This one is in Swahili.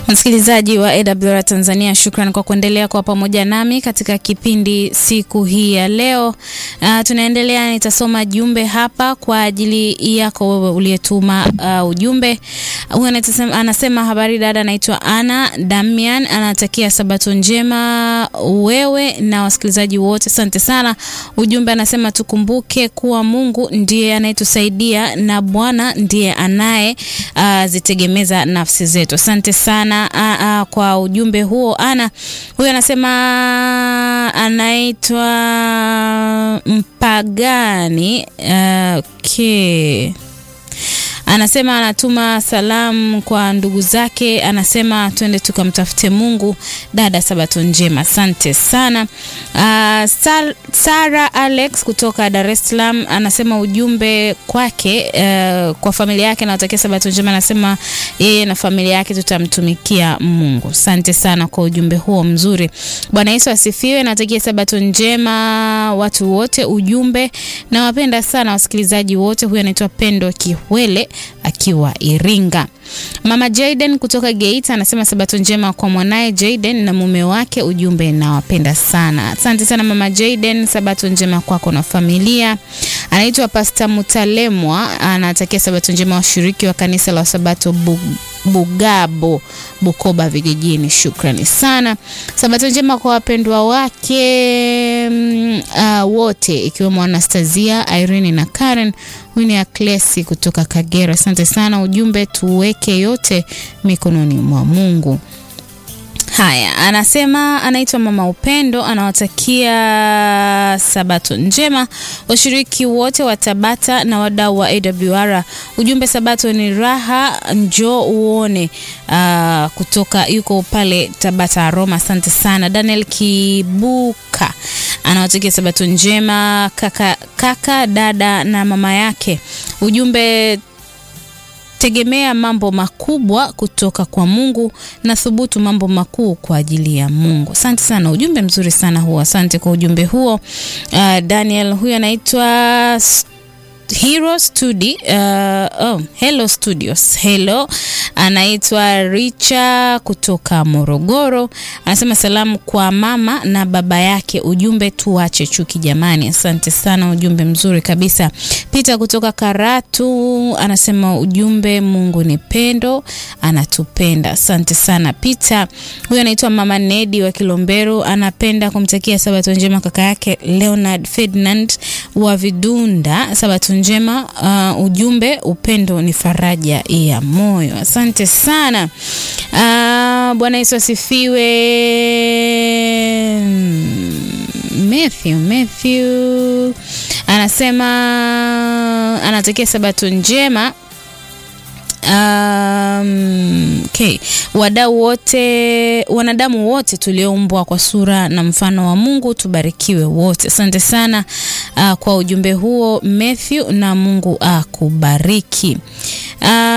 Msikilizaji wa AWR Tanzania, shukran kwa kuendelea kwa pamoja nami katika kipindi siku hii ya leo. Uh, tunaendelea, nitasoma jumbe hapa kwa ajili yako wewe uliyetuma uh, ujumbe. Huyu anasema, anasema habari dada, naitwa Ana Damian, anatakia sabato njema wewe na wasikilizaji wote, asante sana. Ujumbe anasema tukumbuke kuwa Mungu ndiye anayetusaidia na Bwana ndiye anaye uh, zitegemeza nafsi zetu. Asante sana uh, uh, kwa ujumbe huo Ana. Huyu anasema anaitwa Mpagani uh, okay. Anasema anatuma salamu kwa ndugu zake, anasema twende tukamtafute Mungu. Dada, sabato njema, asante sana. Uh, Sar Sara Alex kutoka Dar es Salaam anasema ujumbe kwake, uh, kwa familia yake nawatakia sabato njema. Anasema yeye na familia yake tutamtumikia Mungu. Asante sana kwa ujumbe huo mzuri. Bwana Yesu asifiwe. Natakia sabato njema watu wote. Ujumbe nawapenda sana wasikilizaji wote. Huyu anaitwa Pendo Kihwele akiwa Iringa. Mama Jaden kutoka Geita anasema sabato njema kwa mwanaye Jaden na mume wake. Ujumbe nawapenda sana. Asante sana Mama Jaden, sabato njema kwako na familia. Anaitwa Pastor Mutalemwa, anatakia sabato njema washiriki wa kanisa la Sabato Bug Bugabo Bukoba vijijini. Shukrani sana. Sabato njema kwa wapendwa wake uh, wote ikiwemo Anastasia, Irene na Karen. Huyu ni Aklesi kutoka Kagera. Asante sana. Ujumbe tuweke yote mikononi mwa Mungu. Haya, anasema anaitwa Mama Upendo, anawatakia sabato njema washiriki wote wa Tabata na wadau wa AWR. Ujumbe sabato ni raha, njoo uone. Uh, kutoka yuko pale Tabata Roma. Asante sana. Daniel Kibuka anawatakia sabato njema kaka, kaka dada na mama yake. Ujumbe tegemea mambo makubwa kutoka kwa Mungu na thubutu mambo makuu kwa ajili ya Mungu. Asante sana, ujumbe mzuri sana huo. Asante kwa ujumbe huo. Uh, Daniel huyu anaitwa Hero Studio, uh, oh, Hello Studios. Hello, anaitwa Richa kutoka Morogoro, anasema salamu kwa mama na baba yake. Ujumbe tuache chuki jamani. Asante sana, ujumbe mzuri kabisa. Peter kutoka Karatu anasema ujumbe, Mungu ni pendo, anatupenda. Asante sana Peter. Huyu anaitwa mama Nedi wa Kilombero, anapenda kumtakia sabato njema kaka yake Leonard Ferdinand wa Vidunda, sabato njema. Uh, ujumbe upendo ni faraja ya moyo. Asante sana. Uh, Bwana Yesu asifiwe. Matthew Matthew anasema anatakia sabato njema. Um, okay. Wadau wote, wanadamu wote tulioumbwa kwa sura na mfano wa Mungu tubarikiwe wote. Asante sana uh, kwa ujumbe huo Matthew, na Mungu akubariki uh,